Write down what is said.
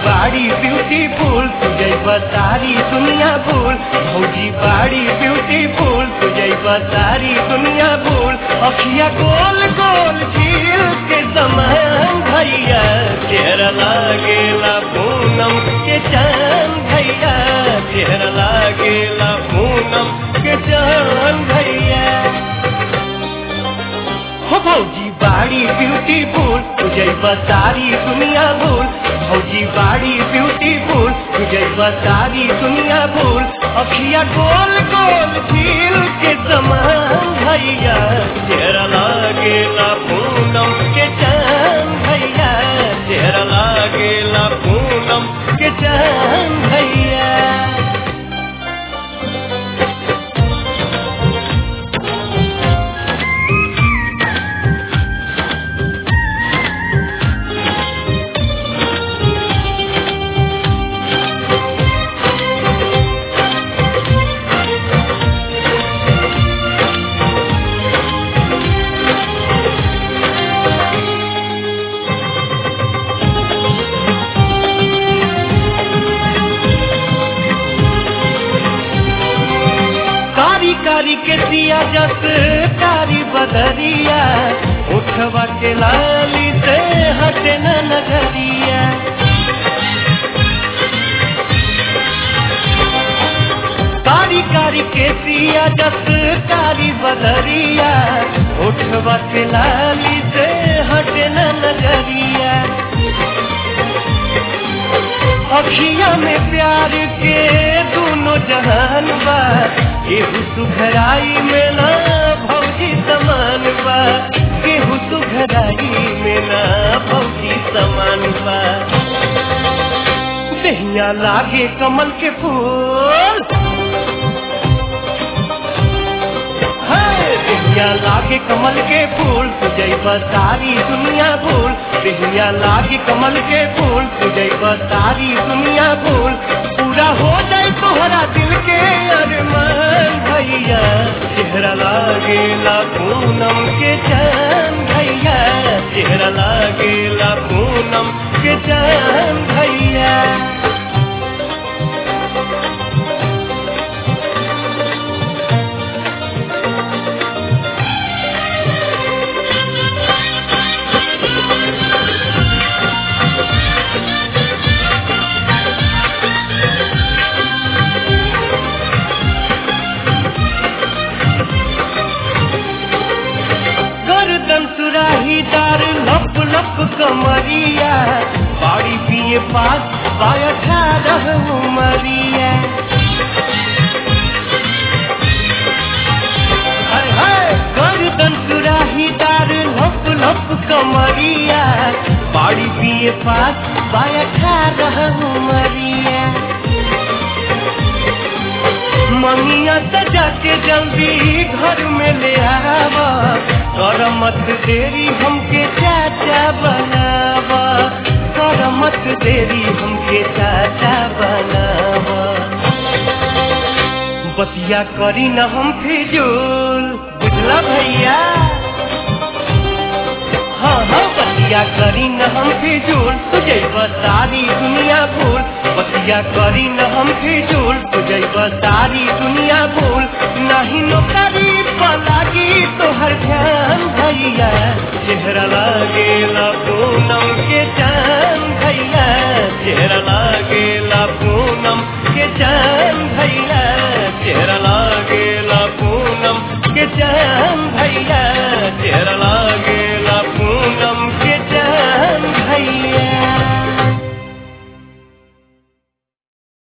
बाड़ी ब्यूटीफुल तुझे सारी दुनिया भूल भौजी बाड़ी ब्यूटीफुल तुझे सारी दुनिया भूल अखिया गोल गोल झील के समान भैया चेहरा लागेला पूनम के चांद भैया चेहरा लागेला पूनम के चांद भैया हो भौजी बाड़ी ब्यूटीफुल तुझे सारी दुनिया भूल भौजी बाड़ी ब्यूटीफुल तुझे सारी दुनिया भूल अखिया गोल गोल झील के समान भैया चेहरा लागेला पूनम के चांद भैया चेहरा लागेला पूनम के चांद भैया कारी कारी के दिया जस कारी बदरिया उठवा के लाली से हटे न नगरिया कारी कारी के दिया जस कारी बदरिया उठवा के लाली से हटे न नगरिया अखिया में प्यार के दोनों जहान बा केहू सुघराई में ना भौजी समान बा केहू सुघराई में ना भौजी समान बा दहिया लागे कमल के फूल देहिया लागे कमल के फूल तुझे सारी दुनिया भूल देहिया लागे कमल के फूल तुझे सारी दुनिया भूल पूरा हो जाए तोहरा दिल के अरमान भैया चेहरा लागेला पूनम के चांद भैया चेहरा लागेला पूनम के चांद भैया गर्दन सुराही दार लप लप कमरिया बाड़ी पिए पास बाया ठारह उमरिया हाय हाय गर्दन सुराही दार लप लप कमरिया बाड़ी पिए पास बाया ठारह उमरिया ममिया सजा के जल्दी घर में ले आवा कर मत देरी हमके चाचा बनावा कर मत देरी हमके चाचा बनावा बतिया करी न हम फिजूल बुझला भैया हाँ हाँ बतिया करी न हम फिजूल तुझे सारी दुनिया भूल बतिया करी न हम फिजूल तुझे सारी दुनिया भूल नहीं नौकरी पलागी तो हर ध्यान भैया चेहरा लागे